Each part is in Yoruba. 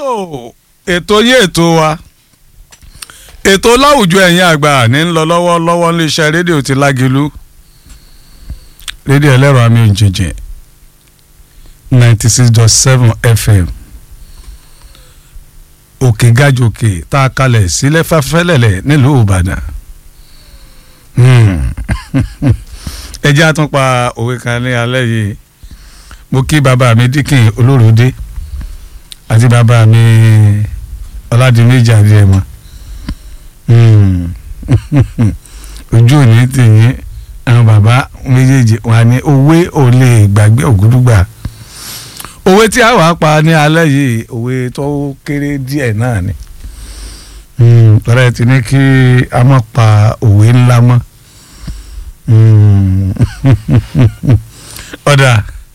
so ètò yé ètò wa ètò láwùjọ ẹ̀yin àgbà ní ń lọ lọ́wọ́lọ́wọ́ níléeṣẹ́ rédíò ti lágilú rédíò ẹlẹ́rọ àmì òjèjì ninety six dot seven fm òkè gàjòkè tá a kalẹ̀ sílẹ̀ fẹ́fẹ́lẹ̀lẹ̀ nílùú ìbàdàn ẹ jẹ́ àtúnpa òwe kan ní alẹ́ yìí mo kí bàbá mi díkìn olóròdé àti bàbá mi ọládìméjì àdìẹmọ ojú òní tìyín àwọn bàbá méjèèjì wà ní òwe ò lè gbàgbé ògúdúgbà òwe tí a wà pa ní alẹ́ yìí òwe tó kéré díẹ̀ náà ni ọ̀rẹ́ ti ní kí a má pa òwe ńlá mọ́ ọ̀dà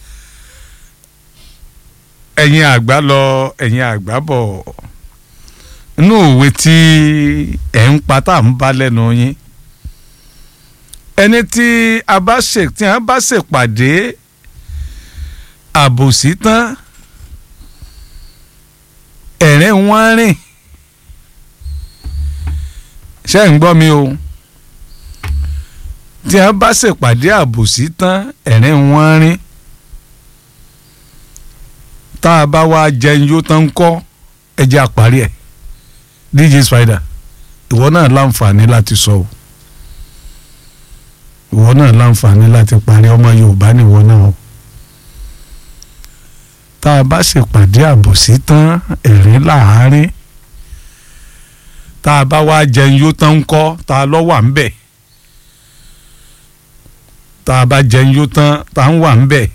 ẹ̀yin àgbà lọ ẹ̀yin àgbà bọ̀ inú òwe tí ẹ̀ ń pa tá à ń bá lẹ́nu yín ẹni tí a bá ṣe tí a bá ṣèpàdé àbòsí tán ẹ̀rín wọ́n rìn ṣé ń gbọ́ mi o tí a bá ṣèpàdé àbòsí tán ẹ̀rín wọ́n rìn tá a bá wá jẹun yóò tán kọ́ ẹ jẹ́ àparí ẹ̀ DJ Spider ìwọ náà láǹfààní láti sọ o ìwọ náà láǹfààní láti parí ọmọ Yorùbá nìwọ náà o tá a bá ṣèpàdé àbòsí tán ẹ̀rín láàárín tá a bá wá jẹun yóò tán kọ́ tá a lọ wà ń bẹ̀ tá a bá jẹun yóò tán tá a ń wà ń bẹ̀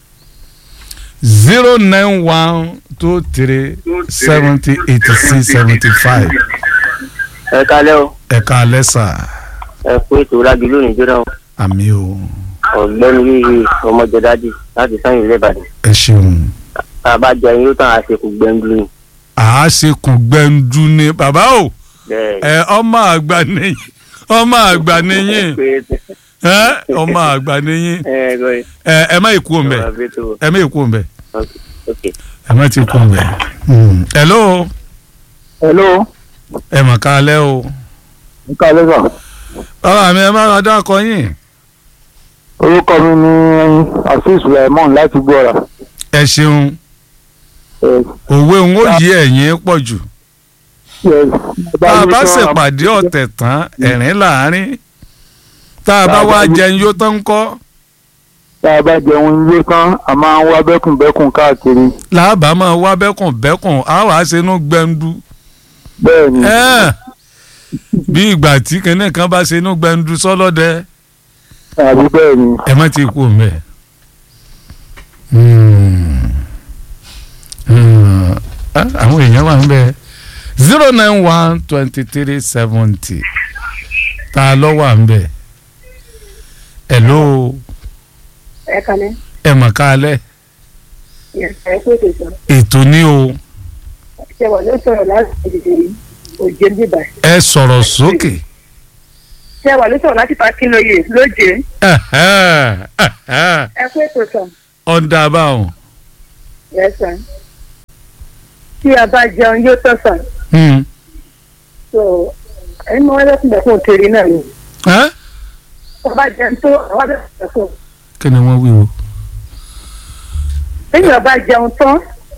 zero nine one two three seventy eighty six seventy five. ẹ kalẹ́ o ẹ̀ka alẹ́ sà ẹ kú ètò lági lónìí jóná o àmì o ọ̀gbẹ́ni yìí ọmọjọdájì láti sáyìn ilé ìbàdàn ẹ ṣeun. tá a bá jẹ yín ó tàn àṣekù gbẹndu ni àásìkò gbẹ̀ndu ni bàbá o bẹ́ẹ̀ ẹ ọmọ àgbà nìyí ọmọ àgbà nìyí ẹ ọmọ àgbà nìyí ẹ gbọ́dọ̀ ẹ ẹ má ikú òǹbẹ ẹ má ikú òǹbẹ ok ẹ má ti kú òǹbẹ. hello hello ẹ mọ̀ ká lẹ́ o nǹkan lẹ́sà bàbá mi ẹ má ra dákọ yín orúkọ mi ni azeez sulaiman láti gbọ́ra ẹ ṣeun Yes, òwe òun ó yí ẹ̀yìn pọ̀ jù yes. tá a bá ṣèpàdé ọ̀tẹ̀ tán ẹ̀rín láàárín tá a bá wá jẹun yóò tán kọ́ tá a bá jẹun ilé kan a máa ń wá bẹ́kùnbẹ́kùn káàkiri làbá máa wá bẹ́kùn bẹ́kùn á wàá ṣe inú gbẹ̀ndu bẹ́ẹ̀ ni ẹ́ẹ̀ bí ìgbà tí kinní kan bá ṣe inú gbẹ̀ndu sọ́lọ́dẹ àbí bẹ́ẹ̀ ni ẹ má ti kú mẹ́. àwọn èèyàn wà ń bẹ zero nine one twenty three seventy tá a lọ wà ń bẹ hello ẹ kalẹ̀ ẹ mọ̀ ká alẹ́ ẹ kó ètò ìsọ ètò ní o ṣe wà ló sọ̀rọ̀ láti ìdìbò yìí òjé ń bíbà ẹ sọ̀rọ̀ sókè ṣe wà ló sọ̀rọ̀ láti pàkínlóye lóje ẹ̀hẹ́, ẹ̀hẹ́. ẹ kó ètò ìsọ ọ̀dà báwọn. ẹ sàn tí a bá jẹun yóò tọ̀ sàn Hmm. so ẹni mọ ẹlẹ́kùnrin fún òkèrè náà ni Ẹ́? wọ́n bá jẹun tó àwọn abẹ́rẹ́ fún kí ni wọ́n wí o. lẹ́yìn ọba jẹun tán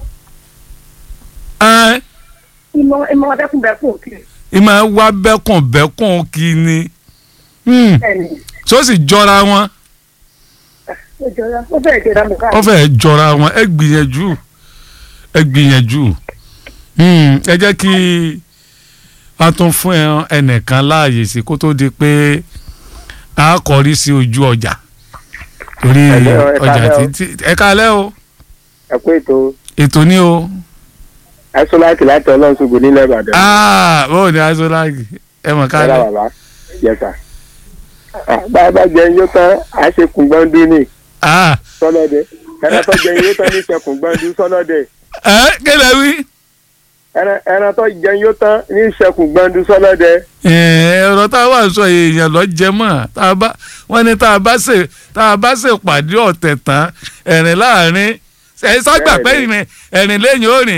Ẹ́, ìmọ̀ ìmọ̀ ọdẹ́kùnrin fún òkèrè ìmọ̀ ẹ wá bẹ́kùn bẹ́kùn kí ni. Hmm. bẹ́ẹ̀ni tó sì jọra wọn ó jọra ó bẹ̀rẹ̀ jọra mọ̀ ó káàkiri fẹ́ jọra wọn ẹ gbìyànjú ẹ gbìyànjú Hmm. ẹ jẹ́ kí a tún fún ẹ- ẹnìkan láàyè sí kó tó di pé a kọrí sí ojú ọjà torí Hello, ẹ ọjà káalẹ́ o. títí ẹ kálẹ́ o ẹ kú ètò ètò ní o ẹsọláìtì láti ọlọ́run ṣògo nílẹ̀ ìbàdàn Ah, báwo ni aṣọláàgì ẹ mọ̀ ẹ̀rọ kálẹ̀ bàbá yẹta bá a bá jẹun yóò tán àṣekù gbẹndu ni Ah, sọlọ́dẹ ẹran tó jẹun yóò tán ní ìṣẹkùn gbẹndu sọlọ́dẹ ẹ kílẹ̀ wí. ẹran ẹran tó jẹun yóò tán ní ìṣẹkùn gbẹndu sọlọ́dẹ ẹ̀rọ tá a wà sọ èèyàn lọ jẹ mọ́ tá a bá wọ́n ní tá a bá ṣe tá a bá ṣe pàdé ọ̀tẹ̀ tán ẹ̀rìn láàrin ẹ̀ ságbà pé ìrìn ẹ̀rìn lẹ́yìn òrìn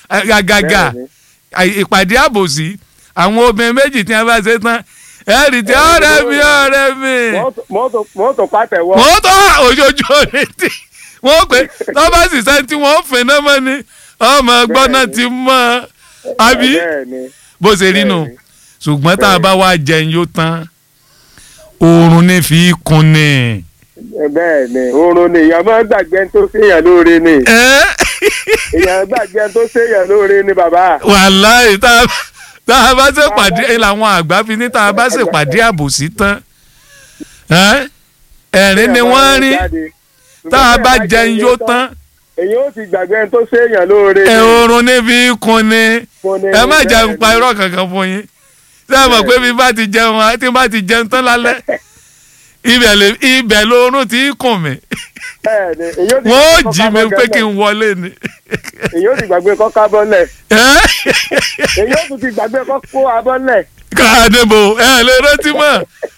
gàgàgà Bẹ́ẹ̀ni. àì- ìpàdé àbòsí àwọn obìnrin méjì tí wọ́n bá ṣe tán ẹ̀rì tí ọ̀rẹ́ mi ọ̀rẹ́ mi Mọ́tò- mọ́tò mọ́tò pàtẹ́wọ́. wọ́n tó òjòjò rẹ̀ tí wọ́n pè lọ́ba sì sẹ́ni tí wọ́n fẹ́ náà mọ́ ni ọmọ ẹgbọ́n náà ti mọ́ àbí bẹ́ẹ̀ni bó ṣe rí nù bẹ́ẹ̀ni. ṣùgbọ́n tá a bá wá jẹun yóò tán oorun ní fi kun ni. bẹ́ẹ̀ni oorun ni èèyàn máa ń gbàgbé ẹni tó séèyàn lóore ni ẹ́ èèyàn gbàgbé ẹni tó séèyàn lóore ni bàbá. wàláì tá a tá a bá ṣe pàdé làwọn àgbà fi ní tá a bá ṣe pàdé àbòsí tán ẹ́ ẹ̀rín ni wọ́n rí tá a bá jẹun yóò tán èyí ó ti gbàgbé ẹni tó séèyàn lóore ẹ oorun ní fi kun ni Kun ni, ẹ má jẹun bẹ́ẹ̀ni. pa irọ́ kankan fún yín ṣé ẹ mọ̀ pé bí bá ti jẹun á- tí bá ti jẹun tán lálẹ́ ibẹ̀ lè ibẹ̀ lóorun ti kùn mí bẹ́ẹ̀ni èyí ó ti wọ́n ó gbàgbé jí mi kọ́ká pé kí bọ́lẹ̀. n wọlé ni. èyí ó ti gbàgbé kọ́ká bọ́lẹ̀ ẹ́ èyí ó tún ti gbàgbé kọ́kó abọ́lẹ̀ káàdébò ẹ lè rántí mọ́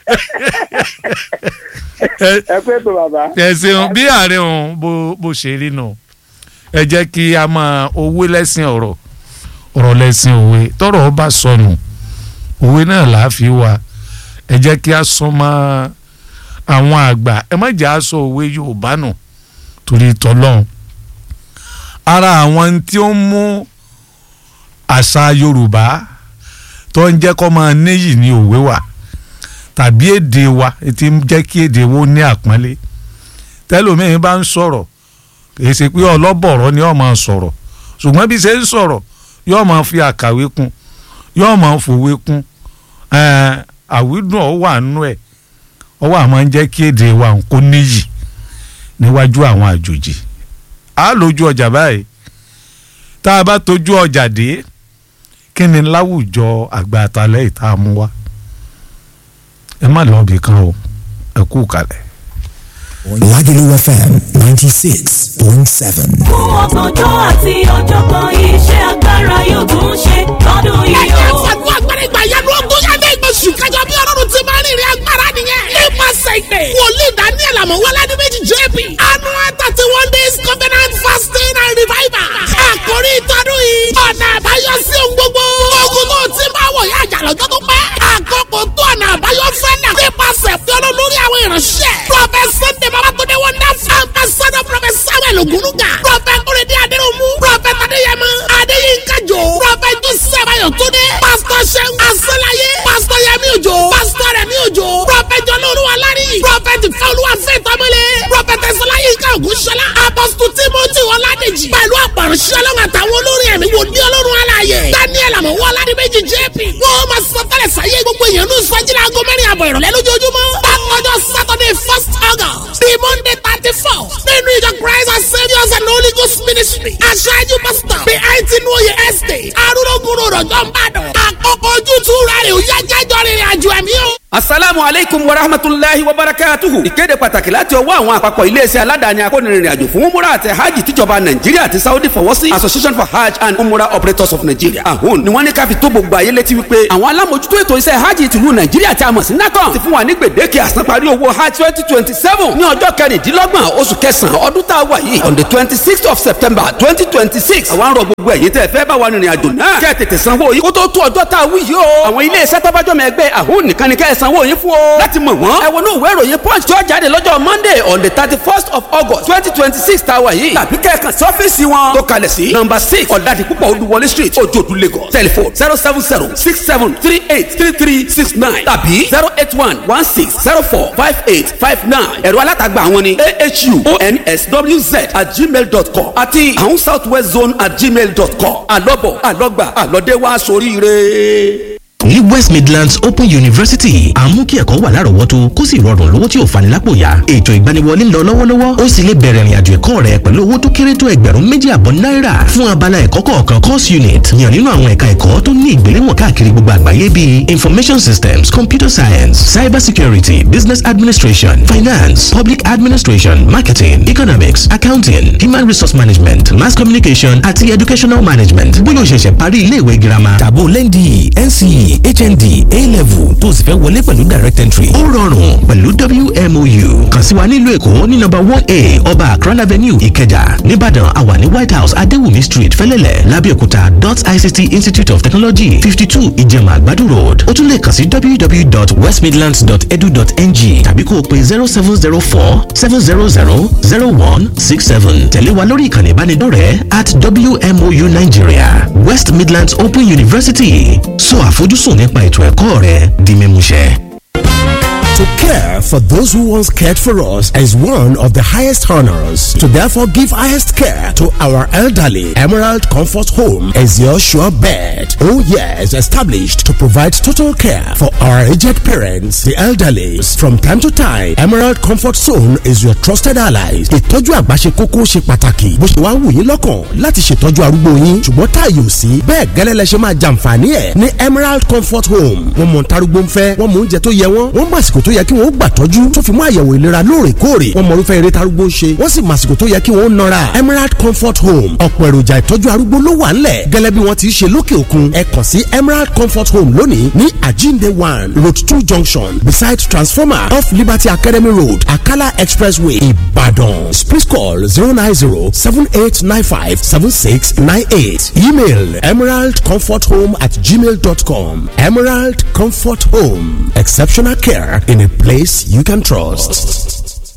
ẹ ẹ pé tó bàbá. ẹ ṣeun bí ààrẹ òun bó bó ṣe rí nù ẹ jẹ́ kí a máa owó lẹ́sìn ọ̀rọ̀ ọ̀rọ̀ lẹ́sìn òwe tọ́rọ̀ ó bá sọnù òwe náà là á fi wá ẹ jẹ́ kí a sọ mọ́ àwọn àgbà ẹ má jẹ́ a sọ òwe Yorùbá nù torí tọ́lọ́hún ara àwọn tí ó ń mú àṣà Yorùbá tó ń jẹ́ kó máa níyì ní òwe wà tàbí èdè wa tí ń jẹ́ kí èdè wo ní àpọ́nlé tẹ́lòmíín bá ń sọ̀rọ̀ kìí ṣe pé ọlọ́bọ̀rọ̀ ni ó máa sọ̀rọ̀ ṣùgbọ́n bí ṣe ń sọ̀rọ̀ yóò máa fi àkàwé kún yóò máa fòwe kún ẹ̀ẹ́n, àwídùn ọ̀ wà nú ẹ̀ ọ wà máa ń jẹ́ kí èdè wa kó níyì níwájú àwọn àjòjì á lójú ọjà báyìí tá a bá tójú ọjà dé kí ni láwùjọ àgbà àtàlẹ́ ìta mú wá ẹ má lọ ibì kan o ẹ kú kalẹ̀. Lagelu FM 96.7. fún ọgbọ̀njọ́ àti ọ̀jọ̀gbọ́n iṣẹ́ agbára yóò tún ṣe lọ́dún yìí ẹ̀jẹ̀ o. fàdúrà agbára ìgbà yanu ogún yàtọ̀ ìgbésù kájọ bí ọlọ́run ti máa ń rìnrìn agbára nìyẹn. nípasẹ̀ ìpè wòlíì daniel amọ̀wálá ní méjì jp annual thirty one days covenant fasting and revival. àkórí ìtọ́dún yìí ọ̀nà àbáyọ sí ohun gbogbo. ogun tó ti máa wọ̀ yá àjà lọ́jọ́ tó pẹ́. àkókò tó ọ̀nà àbáyọ fẹ́ nà. nípasẹ̀ fi ọlọ́run lórí àwọn ìránṣẹ́. prophet sunday babatunde wonderful ambassador prophet samuel ogunuga. prophet kúrẹ́dí adéròmù. prophet adéyẹmọ adéyínká jò. prophet joseph ayọ̀túndé. pastor seun asọ́láyé. pastor yẹmi òjò. pastor rẹmi òjò. prophet jọlọ́ọ̀lùwà lárí. prophet fọlùwà fẹ́tọ́mọlé. prophet ẹ̀sọ́láyínká ògúnṣọlá. apostle timothy ọládèjì. pẹ̀lú àpàrọ̀ṣẹ́ ọlọ́run àtàwọn olórin ẹ̀mí wò ní ọlọ́run aláàyè. daniel àmọ̀wọ́ ọládìmẹ́jì jp. wọ́n máa sọ tẹ́lẹ̀ sáyé gbogbo èèyàn ní sọ́jìlá aago mẹ́rin àbọ̀ ìrọ̀lẹ́ lójoojúmọ́. bákanjọ́ saturday first august the monday thirty four nínú ìjọ christ and saviours and holy ghost ministry. aṣáájú pastor the eighteen oye estate arúgbó rọ̀jọ́ ń bàdàn. àkókò ojútùú rẹ̀ ò yá jájọ́ rìnrìn àjò ẹ̀mí o. asalaamu aleykum wa rahmatulahi wa barakatuhu. ìkéde pàtàkì láti ọwọ́ àwọn àpapọ̀ iléeṣẹ́ aládàáni akónirìnrìn àjò fún umura àti hajj tíjọba nàìjíríà àti saudi fọwọ́ sí association for hajj and umura operators of nigeria ahun ni wọ́n ní ká fi tó gbogbo ayé létí wípé àwọn alámòjútó ètò iṣẹ́ hajj tìlú nàìjíríà tí a mọ̀ sí nacon ti fún wa ní gbèdéke àsanparí owó hajj twenty twenty seven ní ọjọ́ kẹrìndínlọ́gbọ̀n oṣù kẹsàn-án ọdún tá a wà yìí on the twenty sixth of september twenty twenty six àwọn arọ gbogbo ẹ̀yin tẹ́ fẹ́ bá wa rìnrìn àjò náà kẹ́ ẹ̀ tètè sanwó yìí kó tó tó ọjọ́ tá a wí yìí o àwọn iléeṣẹ́ tọ́bájọ́mọ ẹgbẹ́ ahun nìkan ni kẹ́ ẹ̀ sanwó yìí fún o láti mọ̀ wọ́n ẹ wọnú ìwé ìròyìn punch tó jáde lọ́jọ́ monday on the thirty first of august twenty twenty six tá a wà yìí tàbí kẹ́ẹ̀kan sí ọ́fíìsì wọn tó kalẹ̀ sí number six ọ̀dàdì púpọ̀ olúwọlé street ojoodu lagos telephone zero seven zero six seven three eight three three six nine tàbí zero eight one one six zero four five eight five nine ẹ̀rọ alátagbà àwọn ni ahu onswz at gmail dot com àti àwọn south west zone at gmail dot com àlọ́bọ̀ àlọ́gbà àlọ́dẹ́wà sóríire ní west midlands open university à ń mú kí ẹ̀kọ́ wà lárọ̀ọ́wọ́tó kó sì rọrùn lówó tí ò fani lápò yá ètò ìgbaniwọlé ń lọ lọ́wọ́lọ́wọ́ ó sì lè bẹ̀rẹ̀ ìrìnàjò ẹ̀kọ́ rẹ pẹ̀lú owó tó kéré tó ẹgbẹ̀rún méjì àbọ̀ náírà fún abala ẹ̀kọ́ kọ̀ọ̀kan course unit yàn nínú àwọn ẹ̀ka ẹ̀kọ́ tó ní ìgbéléwọ̀n káàkiri gbogbo àgbáyé bíi information systems computer science cyber security business administration finance public administration marketing economics accounting human resource management mass communication àti educational management bóyá o ṣẹ̀ṣẹ̀ parí ilé ìwé girama tàbó lẹ́ndì nce hnd a-level tó o sì fẹ́ wọlé pẹ̀lú direct entry. ó rọrùn pẹ̀lú wmou kàn sí wa nílùú èkó ní nọ́mbà one a ọba akran avenue ìkẹjà nìbàdàn àwa ní white house adéwùmí street fẹ́lẹ́lẹ̀ lábẹ́òkúta dot ict institute of technology fifty two ìjẹ̀mà àgbàdo road ó tún lè kàn sí www.westmidlands.edu.ng tàbí kó o pe zero seven zero four seven zero zero zero one six seven tẹ̀lé wa lórí ìkànnì ìbánidọ́rẹ̀ẹ́ at wmou nigeria west midlands open university sọ àfojúsùn nípa ètò ẹ̀kọ́ rẹ di mímúṣẹ. To care for those who once cared for us is one of the highest honors. To therefore give highest care to our elderly, Emerald Comfort Home is your sure bet. Oh yes, established to provide total care for our aged parents, the elderly. From time to time, Emerald Comfort Zone is your trusted allies. Ìtọ́jú àgbà ṣe kókó ṣe pàtàkì. Bó ṣe wá wù yín lọ́kàn láti ṣètọ́jú arúgbó yín. Ṣùgbọ́n táàyè ò sí. Bẹ́ẹ̀ gẹ́lẹ́ lẹ ṣe máa jàǹfààní ẹ̀ ní Emerald Comfort Home. Wọ́n mọ̀ ntarúgbó ń fẹ́, wọ́n mọ̀ oúnjẹ tó yẹ wọ́n, wọ́n mọ̀ àsìkò tó yẹ kí wọ́n gbà tọ́jú tó fi mú àyẹ̀wò ìlera lóòrèkóòrè wọ́n mọ irúfẹ́ eré tarúgbó ń ṣe wọ́n sì mọ àsìkò tó yẹ kí wọ́n nọra Emerald Comfort Home ọ̀pọ̀ èròjà ìtọ́jú arúgbó ló wà ńlẹ̀ gẹ́lẹ́ bí wọ́n ti ṣe lókè òkun ẹ kàn sí Emerald Comfort Home lónìí ní Ajinde one road two junction beside transformer off Liberty Academy Road Akala Expressway Ibadan please call zero nine zero seven eight nine five seven six nine eight email emeraldcomforthome at gmail dot com Emerald Comfort Home exceptional care in a place you can trust.